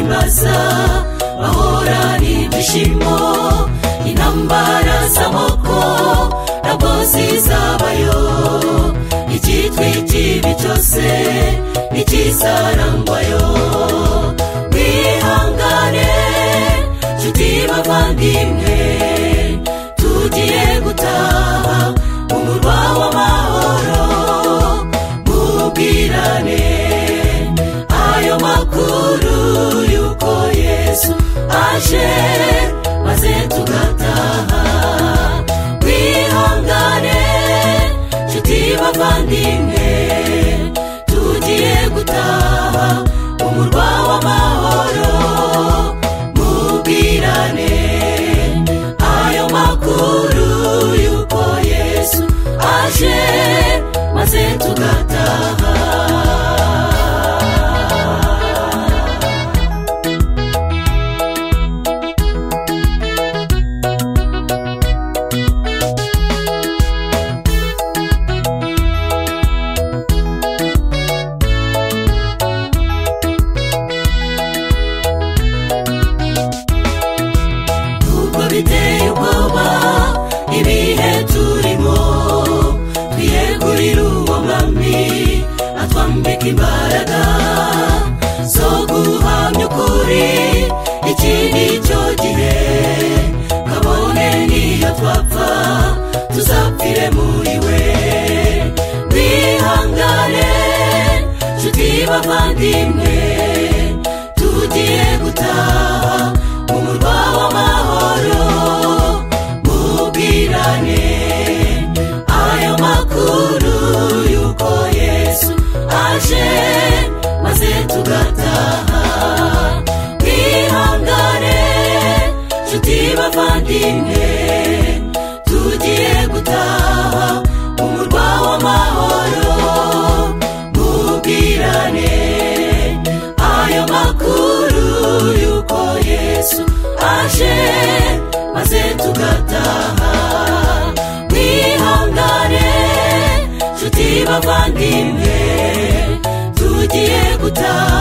baza bahorana ibyishimo intambara z'amoko ntabwo zizabayo icyitwa ikibi cyose ntikizarangwayo twihangane nshuti bavandimwe tugiye gutaha mu murwa w'amahoro mubwirane ayo makuru y'uko yesu aje maze tugataha twihangane nshuti bavandimwe tugiye gutaha mu murwa w'amahoro mubwirane ayo makuru y'uko yesu aje maze tugataha nubwo biteye ubwoba ibihe turimo twiyegurire uwo mwami atwambika imbaraga zo guhamya ukuri iki ni cyo gihe kabone niyo twapfa tuzapfire muri we twihangane nshuti bavandimwe tugiye gutaha mu murwa w'amahoro mubwirane ayo makuru y'uko yesu aje maze tugataha twihangane nshuti bavandimwe tugiye gutaha mu murwa w'amahoro mubwirane ayo makuru y'uko yesu aje maze tugataha twihangane nshuti bavandimwe tugiye gutaha